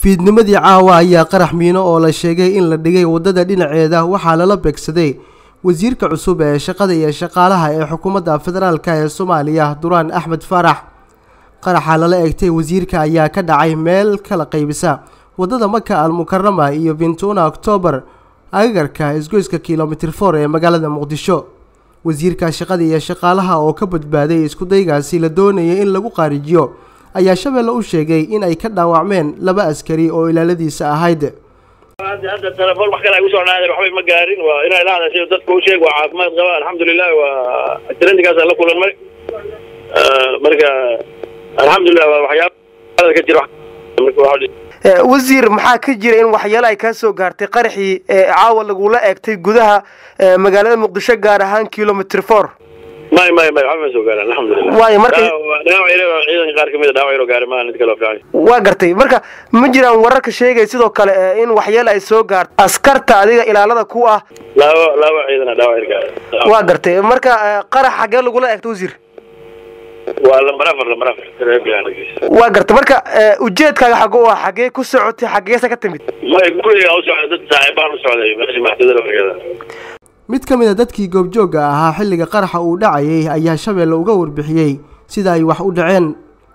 fiidnimadii caawa ayaa qarax miino oo la sheegay in la dhigay waddada dhinaceeda waxaa lala beegsaday wasiirka cusub ee shaqada iyo shaqaalaha ee xukuumadda federaalk ee soomaaliya duraan axmed faarax qaraxa lala egtay wasiirka ayaa ka dhacay meel kala qaybisa waddada maka al mukarama iyo vintuna octoobar agagarka isgoyska kilomitir for ee magaalada muqdisho wasiirka shaqada iyo shaqaalaha oo ka badbaaday iskudaygaasi la doonayay in lagu qaarijiyo ayaa shabeelle u sheegay in ay ka dhaawacmeen laba askari oo ilaaladiisa ahayd hadda telefoon wax kale ay usoo dhacdeen waxbay ma gaarin waa inay la hadashay dadka u sheeg waa caafimaad qaba alxamdulilah waa trendinkaasa la kulanmay marka alxamdulilah waa waxyaaba ka jira wasiir maxaa ka jira in waxyaale ay kaa soo gaartay qaraxii ee caawa lagula eegtay gudaha magaalada muqdisho gaar ahaan kilomitr for may may may waxba ma soo gaaran alxamdulilah waayo marka dhaawac yar ciidanka qaar kamid a dhaawac yar oo gaari maaha mid kale oo fiican waa gartay marka ma jiraan wararka sheegay sidoo kale in waxyaale ay soo gaarto askarta adiga ilaalada ku ah laba laba ciidana dhaawac yar gaari waa gartay marka qarax xagee lagula eegtay wasiir waa lambar afar lambar afar waa gartay marka ujeedkaaga xago u ah xagee ku socotay xageesa ka timid may guriga u socday dad saaxiibaan u socday meesha maxdada lafargeeda mid ka mid a dadkii goobjoogga ahaa xilliga qaraxa uu dhacayay ayaa shabeelle uga warbixiyey sida ay wax u dhaceen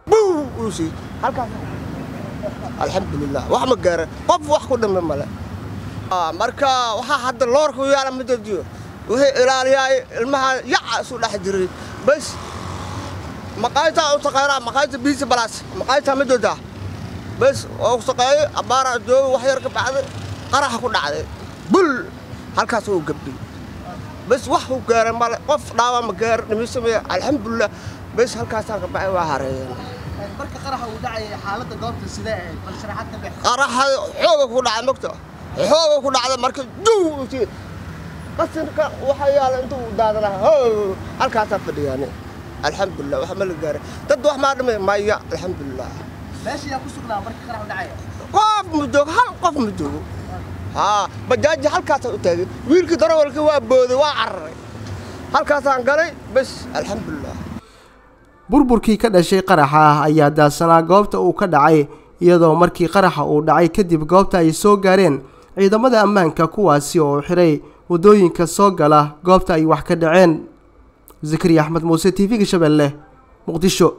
alxamdulilah wax ma gaara qof wax ku dhame male marka waxaa hadda loorka u yaala ma dadiyo wixii ilaaliyaay ilmaha yaca isu dhex jiray bas maqaaytaa u taqaanaa maqaayta biisa balaas maqaaytaa ma doodaa bas oo u shaqeeyey abbaara jooga wax yar ka bacday qaraxa ku dhacday bul halkaas uu gabdhay bas wax u gaara male qof dhaawa ma gaar dhimisamaya alxamdulilah bas halkaasaan ka bacay waa hareeyeen marka qaraxa uu dhacay xaaladda goobta sidee bal sharaxaad ka bix qaraxa xooga ku dhacay mogta xooga ku dhacday marka duw qasinka waxaa yaala intuu daadana halkaasaa fadhiyaane alxamdulilah wax ma la gaaray dad wax maa dhimay maya alxamdulilah meesha yaa ku sugnaa marka qarax u dhacaya qof ma joogo hal qof ma joogo haa bajaaji halkaasaa u taagay wiilkii darawalkii waa booday waa cararay halkaasaan galay bas alxamdulilah burburkii ka dhashay qaraxa ah ayaa daadsanaa goobta uu ka dhacay iyadoo markii qaraxa uu dhacay kadib goobta ay soo gaareen ciidamada ammaanka kuwaasi oo xiray waddooyinka soo gala goobta ay wax ka dhaceen zakariya axmed muuse t v-ga shabeelle muqdisho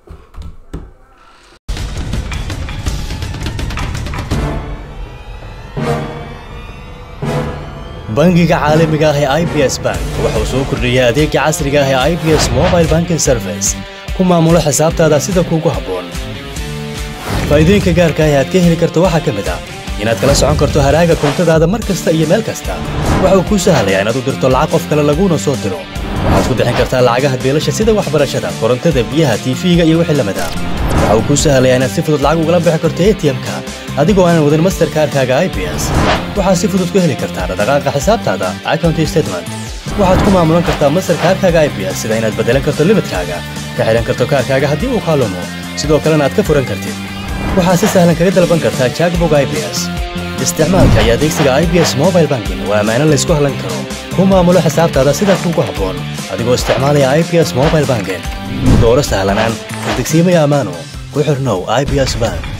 bangiga caalamiga ah ee i b s bank wuxuu soo kordhiyey adeega casriga ah ee i b s mobile banking service ku maamulo xisaabtaada sida kuugu habboon faa'iidooyinka gaarka ah ee aad ka heli karto waxaa ka mid ah inaad kala socon karto haraaga koontadaada mar kasta iyo meel kasta waxa uu kuu sahlayaa inaad u dirto lacag qof kale laguuna soo diro waxaad ku bixin kartaa lacagaha beelasha sida waxbarashada korontada biyaha tiifiga iyo wixii lamid ah waxa uu kuu sahlayaa inaad si fudud lacag ugala bixi karto atm-ka adigoo aanan wadin masterkaarkaaga i b s waxaad si fudud ku heli kartaa dhaqaaqa xisaabtaada account statement waxaad ku maamulan kartaa masterkaarkaaga i b s sida inaad beddelan karto limidkaaga ka xidhan karto kaarkaaga haddii uu kaalumo sidoo kalena aad ka furan kartid waxaad si sahlan kaga dalban kartaa jackbog i b s isticmaalka iyo adeegsiga i b s mobile banking waa ammaano laysku hallan karo ku maamulo xisaabtaada sida kuugu habboon adigoo isticmaalaya i b s mobile banking dooro sahlanaan degsiimaya ammaano ku xirnow i b s bank